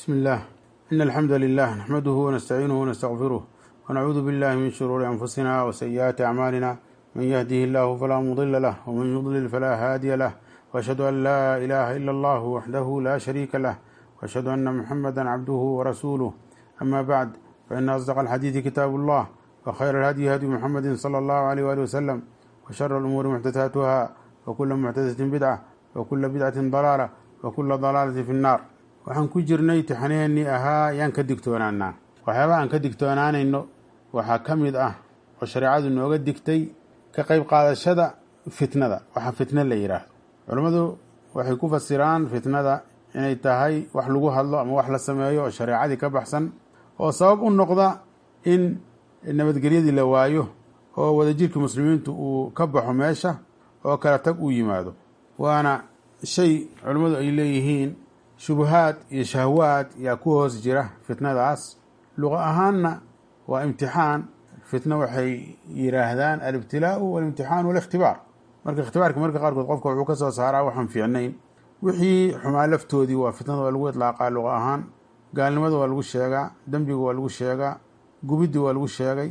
بسم الله إن الحمد لله نحمده ونستعينه ونستغفره ونعوذ بالله من شرور أنفسنا وسيئات أعمالنا من يهده الله فلا مضل له ومن يضلل فلا هادي له وأشهد أن لا إله إلا الله وحده لا شريك له وأشهد أن محمدا عبده ورسوله أما بعد فإن أصدق الحديث كتاب الله وخير الهدي هدي محمد صلى الله عليه وآله وسلم وشر الأمور محدثاتها وكل محدثة بدعة وكل بدعة ضلالة وكل ضلالة في النار waxaan ku jirnay tixaneenii ahaa yaan ka digtoonaanaa waxyaaba aan ka digtoonaanayno waxaa ka mid ah oo shareecadu nooga digtay ka qayb qaadashada fitnada waxaa fitna la yidhaahdo culammadu waxay ku fasiraan fitnada inay tahay wax lagu hadlo ama wax la sameeyo oo shareecadii ka baxsan oo sabab u noqda in nabadgelyadii la waayo oo wadajirkii muslimiintu uu ka baxo meesha oo kala tag uu yimaado waana shay culammadu ay leeyihiin shubahaad iyo shahwaad yaa ku hoos jira fitnadaas luqa ahaanna waa imtixaan fitna waxay yidhaahdaan alibtilaau walimtixaan walikhtibaar marka ikhtibaarka marka qaarkood qofka wuxuu ka soo saaraa waxaan fiicnayn wixii xumaa laftoodii waa fitnada waa lagu idlaaqaa luqa ahaan gaalnimada waa lagu sheegaa dembiga waa lagu sheegaa gubiddi waa lagu sheegay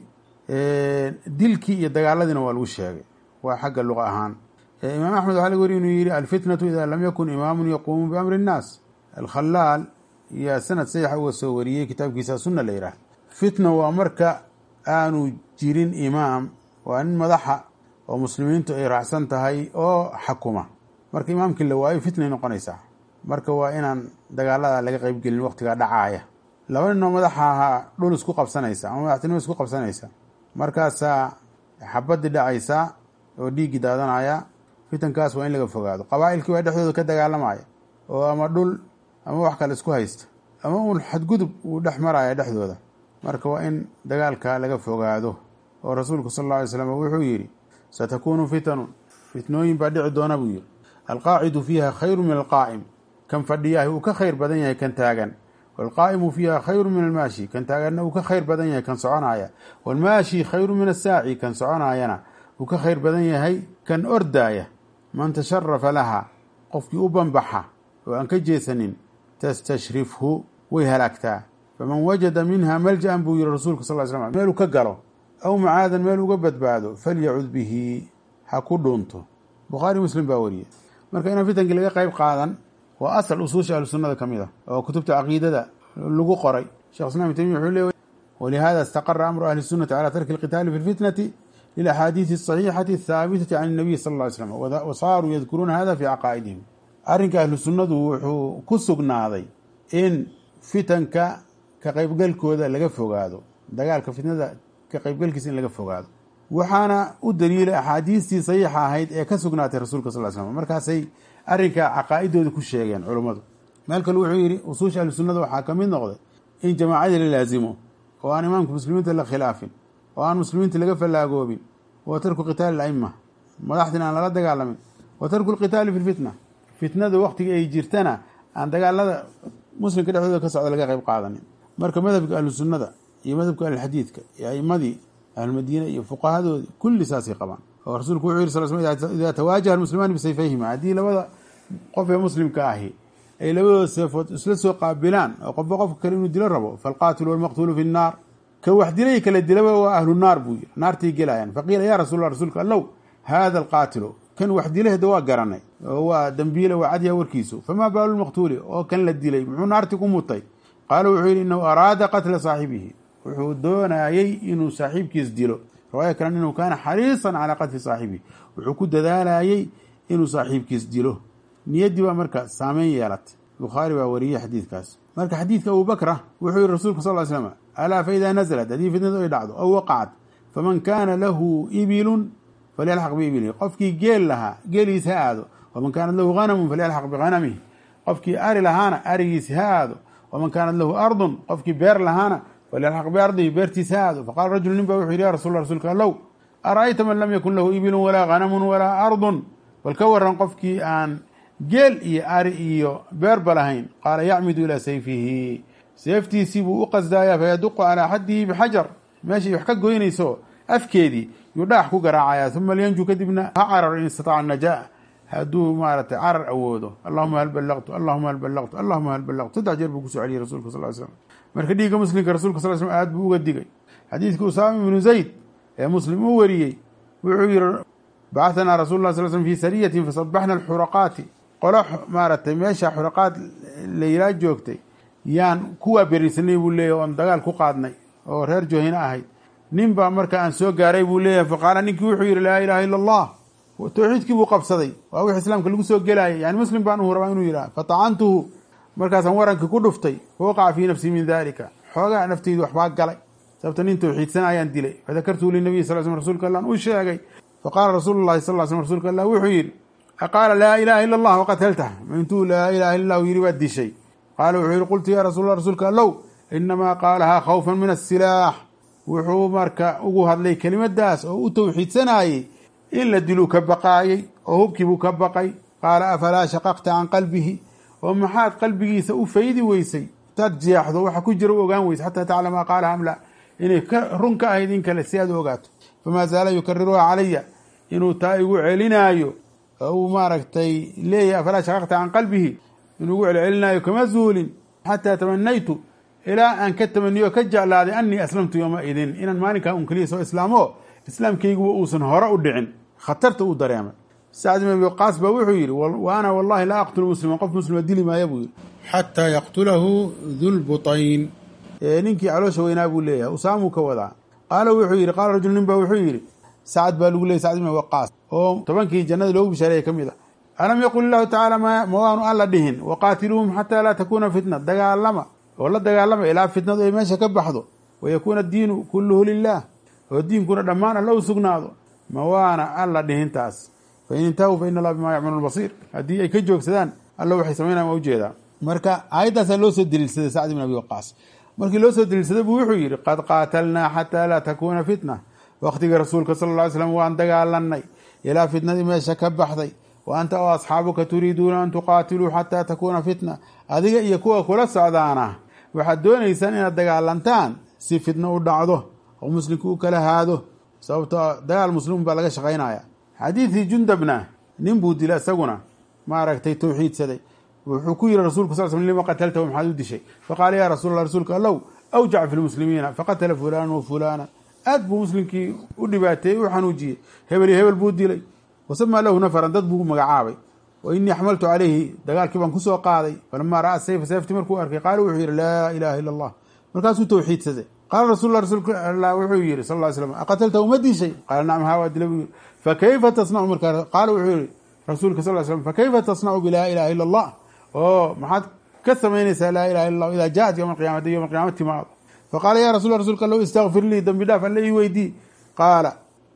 dilkii iyo dagaaladiina waa lagu sheegay waa xagga luqa ahaan imaam axmed waxaa laga wari inuu yihi alfitnatu ida lam yakun imaamun yaquumu biamri innaas alkhalaal yaa sanad sadexa uga soo wariyey kitaabkiisa sunna la yidhaah fitna waa marka aanu jirin imaam waa nin madaxa oo muslimiintu ay raacsan tahay oo xakuma marka imaamkii la waayo fitnay noqonaysaa marka waa inaan dagaalada laga qeybgelin waqtigaa dhacaaya laba ninoo madaxa ahaa dhul isku qabsanaysa ama madaxtinimo isku qabsanaysa markaasaa xabadii dhacaysaa oo dhiiggii daadanaya fitankaas waa in laga fogaado qabaa'ilkii waa dhexdooda ka dagaalamaya oo ama dhul ama wax kale isku haysta ama uun xadgudub uu dhex maraya dhexdooda marka waa in dagaalka laga fogaado oo rasuulku sal alla alay slam wuxuu yidhi satakuunu fitanun fitnooyin baa dhici doona buu yidhi alqaacidu fiiha khayru min alqaa'im kan fadhiyahay uu ka khayr badan yahay kan taagan waalqaa'imu fiiha khayru min almaashi kan taaganna uu ka khayr badan yahay kan soconaya waalmaashi khayru min asaaci kan soconaayana uu ka khayr badan yahay kan ordaaya man tasharafa laha qofkii u banbaxa oo aan ka jeesanin tastashrifhu way halaagtaa faman wajada minha malja'an buu yihi rasuulka sal slam meeluu ka galo aw macaadan meel uga badbaado falyacud bihi ha ku dhuunto bukhaari muslim baa wariye marka inaan fitankii laga qayb qaadan waa asal usuusha ahlu sunnada ka mid ah oo kutubta caqiidada lagu qoray shekh islam tamiya wuxuu leey walihada istaqara amru ahli sunnati calaa tarki alqitaali fi lfitnati lilaxaadiidi asaxiixati athaabitati can nabiy sal lla ly slam wa saaruu yadkuruuna hada fi caqaa'idihim arrinka ahlu sunnadu wuxuu ku sugnaaday in fitanka ka qaybgalkooda laga fogaado dagaalka fitnada ka qaybgalkiisa in laga fogaado waxaana u daliilay axaadiistii saxiixa ahayd ee ka sugnaatay rasuulka sal slam markaasay arrinka caqaa'idooda ku sheegeen culummadu meel kale wuxuu yidhi usuusha ahlu sunnada waxaa ka mid noqday in jamaacadii la laasimo oo aan imaamka muslimiinta la khilaafin oo aan muslimiinta laga fallaagoobin wa tarku qitaali alaima madaxdina aan lala dagaalamin wa tarku lqitaali fi lfitna fitnada waqtiga ay jirtana aan dagaalada muslimka dhexdooda ka socda laga qayb qaadanin marka madhabka ahlu sunnada iyo madhabka ahlulxadiidka iyo aimadii ahlulmadiina iyo fuqahadoodii kulli saasay qabaan oo rasuulku wuxuu yiri sal sl idaa tawaajaha almuslimaani bisayfayhima haddii labada qof ee muslimka ahi ay labadooda seefood isla soo qaabilaan oo qofba qofka kale inuu dilo rabo falqaatilu walmaqtuulu fi nnaar ka wax dilay kala dilaba waa ahlu naar buu yiri naartay gelayaan faqiila yaa rasuul rasuulka allow haada alqaatilu kan wax dilay hada waa garanay oo waa dembiile waa cadyaha warkiisu famaa baalu lmaqtuuli oo kan la dilay muxuu naartii ku mutay qaala wuxuu yidhi inahu araada qatla saaxibihi wuxuu doonayey inuu saaxiibkiis dilo riwaaya kalen inuu kaana xariisan calaa qatli saaxibihi wuxuu ku dadaalayey inuu saaxiibkiis dilo niyaddii baa marka saameyn yeelatay bukhaari baa wariyey xadiidkaas marka xadiidka abubakra wuxuu yihi rasuulku sal slam alaa faida naزlat haddii fitnadu ay dhacdo aw waqacat faman kaana lahu ibilun falyalxaq biibilihi qofkii geel lahaa geeliis ha aado waman kaanat lahu hanamun falyalxaq bihanamihi qofkii ari lahaana arigiis ha aado waman kaanat lahu ardun qofkii beer lahaana falyalxaq biardihi beertiis ha aado faqala rajulu nin ba wuxuu yidhi ya rasul rasuulka allow ara'ayta man lam yakun lahu ibilun walaa hanamun walaa ardun bal ka waran qofkii aan geel iyo ari iyo beerba lahayn qaala yacmidu ilaa sayfihi seeftiisii buu u qasdaayaa fayaduqu calaa xaddihi bixajar meeshay wax ka goynayso afkeedii yuu dhaax ku garaacayaa uma lyanju kadibna ha carar in istataaca najaa hadduu maaratay carar awoodo allahuma hal ballaqtu allahuma hal ballaqtu allahuma hal ballaqtu saddex jeer buu kusoo celiyey rasulka sal slam marka dhiigga muslimka rasulka sal slm aad buu uga digay xadiidkii usaama ibnu zayd ee muslim uu wariyey wuxuu yihi bacahanaa rasul lah sal slm fi sariyatin fasabaxna alxuraqaati qolo maaratay meesha xuraqaad layilaa joogtay yaan kuwaa berisanay buu leeyahy oon dagaal ku qaadnay oo reer joohina ahayd nin baa marka aan soo gaaray buu leeyahay faqaala ninkii wuxuu yihi laa ilaha illa allah towxiidkii buu qabsaday waa wix islaamka lagu soo gelayay yani muslim baan uu rabaa inuu yidhaha fatacantuhu markaasaan warankii ku dhuftay fawaqaca fii nafsii min dalika xoogaa nafteydu waxbaa galay sababta nin towxiidsan ayaan dilay fadakartuhu linabiy sal slm rsulka allah u sheegay faqaala rasuulu llahi sal slm rsulka allah wuxuu yidhi aqaala laa ilaha illa allah waqataltah intuu laa ilaha illa lahu yidhi baad dishay qaala wuxuu yihi qultu ya rasuul rasuulka allow inamaa qaalahaa khawfan min asilaax wuxuu marka ugu hadlay kelimadaas oo u towxiidsanayey in la diluu ka baqaayey oo hubkiibuu ka baqay qaala afalaa shaqaqta can qalbihi oo maxaad qalbigiisa u faydi weysay intaad jeexdo waxa ku jira u ogaan weyse xataa taclama qaalaha am la inay run ka ahayd in kale si aad u ogaato famaa zaala yukariruha calaya inuu taa igu celinaayo oo uu maaragtay leeyahay afalaa shaqaqta can qalbihi inuu igu celcelinaayo kama zuulin xataa tamanaytu ilaa aan ka tamaniyo ka jeclaaday anii aslamtu yooma idin inaan maalinkaa un keliya soo islaamo islaamkayguba uusan hore u dhicin khatarta uu dareemay sacd ibn abi waqaas baa wuxuu yidhi wa ana wallahi laa aqtulu muslima qof muslima dili maaya buu yidhi xataa yaqtulahu dulbutayn ninkii caloosha weynaa buu leeyahay usaamuu ka wadaa qaala wuxuu yidhi qaala rajul nin baa wuxuu yidhi sacad baa lagu leeyay sacd ibn abi waqaas oo tobankii jannada loogu bishaareeya ka mid a alam yaqul illahu tacaala ma waanu alla dhihin waqaatiluuhum xataa laa takuuna fitna dagaalama oo la dagaalama ilaa fitnadu ay meesha ka baxdo wayakuuna addiinu kulluhu lilah oo diinkuna dhammaan alla u sugnaado ma waana alla dhihintaas fain intahuu fa ina allah bimaa yacmaluun basiir haddii ay ka joogsadaan alla waxay samaynayan waa ujeedaa marka aayaddaasaa loo soo deliilsaday sacd ibn abi waqaas markii loo soo deliilsaday buu wuxuu yidhi qad qaatalnaa xataa laa takuuna fitna wakhtigii rasuulka sala alla ly slam waan dagaalanay ilaa fitnadii meesha ka baxday wa anta oo asxaabuka turiiduuna an tuqaatiluu xataa takuuna fitna adiga iyo kuwa kula socdaana waxaad doonaysaan inaad dagaalantaan si fitno u dhacdo oo muslimku u kala haado sababto dagaal muslimun baa laga shaqaynaya xadiidkii jundabna nin buu dila isaguna maaragtay towxiidsaday wuxuu ku yihi rasulku sal sl lima qataltahu maxaad u dishay faqaala ya rasuul allah rasuulka allow awjac fi lmuslimiina faqatala fulanan wa fulana aad buu muslimkii u dhibaateeyey u xanuujiyey hebel iyo hebel buu dilay wasamaa lahu nafaran dad buu magacaabay wa inii xamaltu calayhi dagaalkii baan kusoo qaaday falamaa ra'a sayfa seefti markuu arkay qaala wuxuu yihi laa ilaha ila allah markaasuu towxiidsaday qaala rasul lah rasuulka allah wuxuu yihi sal ly slam aqataltahu ma dishay qaala nacam haa waa dila buu yihi fakayfa tasnacu markaa qaala wuxuu yihi rasuulka sal slam fakayfa tasnacu bilaa ilaha ila allah oo maxaad ka samaynaysaa laa ilaha illa allah idaa jaat yowma alqiyama hadday yowma alqiyama timaado faqaala ya rasul rasuulka allow istakfir lii dembi dhaaf alla ii weydii qaala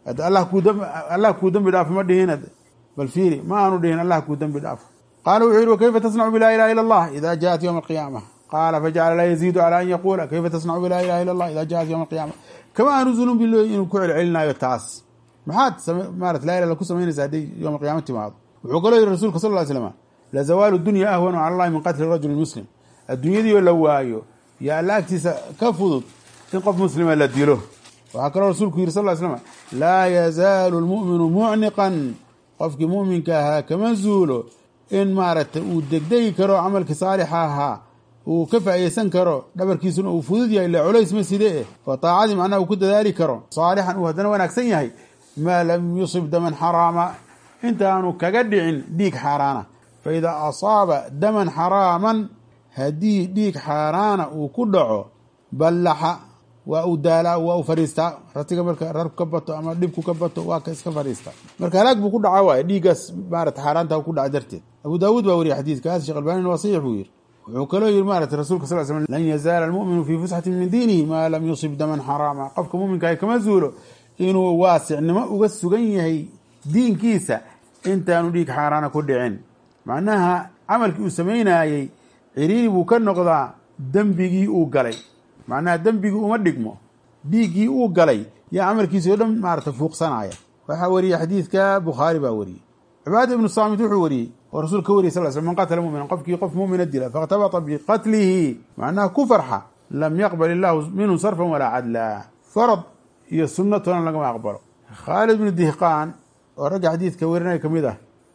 allah kuu dembi dhaafo ma dhihin bal fiiri ma aanu dhihin allah kuu dembi dhaafo qaala wuxuu yihi wakayfa tasnacu bilaa ilaha illa allah ida jaat yowma alqiyaama qaala fajacala laa yaziidu calaa an yaquula kayfa tasnacu bilaa ilaha illa allah ida jaat yowma alqiyaama kama aanu zulun bi inuu ku celcelinayo taas maxaad marat laa ilah ku samaynaysa hadday yowma alqiyama timaado wuxuu kaloo yihi rasuulka sal ly slam lazawaalu dunya ahwanu cala allahi min qatli rajuli muslim adduunyadiioo la waayo yo alla agtiisa ka fudud in qof muslima la dilo waxaa kaloo rasuulku yihi sal ly slam laa yazaalu lmu'minu mucniqan qofkii mu'minka ahaa kama zuulo in maaragtay uu degdegi karo camalkii saalixa ahaa uu ka faa'iideysan karo dhabarkiisuna uu fudud yahay ila culays ma side eh oo taacadii macnaha uu ku dadaali karo saalixan uu haddana wanaagsan yahay maa lam yusib daman xaraama intaanu kaga dhicin dhiig xaaraana fa idaa asaaba daman xaraaman haddii dhiig xaaraana uu ku dhaco ballaxa waa uu daalaa waa uu fadhiistaa ratiga marka rarku ka bato ama dhibku ka bato waa ka iska fadhiistaa marka halaag buu ku dhaca waaye dhiiggaas maarata xaaraanta ku dhaca darteed abu daawuud baa wariya xadiidkaas sheekh albanin waa saxiix buu yihi wuxuu kaloo yihi maarata rasulka sal slam lan yazaala almu'minu fii fusxatin min diinihi maa lam yusib daman xaraama qofka muminkaah kama zuulo inuu waasicnimo uga sugan yahay diinkiisa intaanu dhiig xaaraana ku dhicin macnaha camalkii uu samaynaayey ciriiri buu ka noqdaa dembigii uu galay macnaha dembigii uma dhigmo dhiiggii uu galay yaa camalkiisi o dhan maarata fuuqsanaya waxaa wariyey xadiidka bukhaari baa wariyey cibaada ibnu saamit wuxuu wariyey oo rasul ka wariyay sal sl man qatala muminan qofkii qof mumina dila faاkhtabata biqatlihi macnaha ku farxa lam yaqbal illahu minhu sarfan walaa cadla farad iyo sunno toona lagama aqbalo khaalid bnu dihqaan oo ragga xadiidka warinaya ka mid ah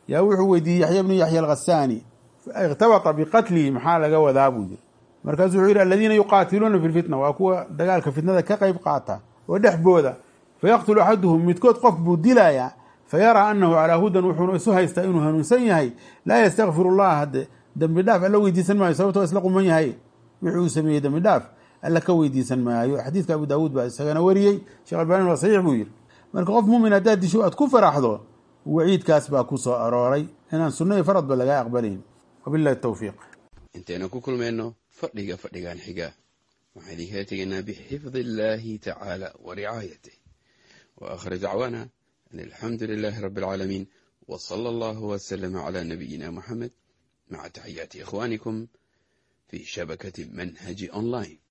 yaa wuxuu weydiiyey yaxya bnu yaxya alkhasaani ikhtabata biqatlihi maxaa laga wadaa buu yiri markaasuu wuxuu yidhi aladiina yuqaatiluuna fi lfitna waa kuwa dagaalka fitnada ka qayb qaata oo dhexbooda fayaqtulu axaduhum midkood qof buu dilayaa fayaraa anahu calaa hudan wuxuuna isu haystaa inuu hanuunsan yahay laa yastakfiru llaha hadde dembi dhaaf alla weydiisan maayo sababtoo isla quman yahay wixii uu sameeyey dembi dhaaf alla ka weydiisan maayo xadiidka abu daawuud baa isagana wariyey sheekh albani waa saxiix buu yidhi marka qof muumin haddaad disho aad ku faraxdo waciidkaas baa ku soo arooray inaan sunno iyo faradba laga aqbalayn wabilahi towfiiq intaynu ku kulmayno fadhiga fadhigan xiga waxaan idinkaga tegaynaa bixifdi illaahi tacaala wa ricaayatih wa aakhir dacwaana an alxamdu lilaahi rabbi alcaalamiin wa sala allahu wasalama calaa nabiyina muxamed maca taxiyaati ikhwaanikum fi shabakati manhaji online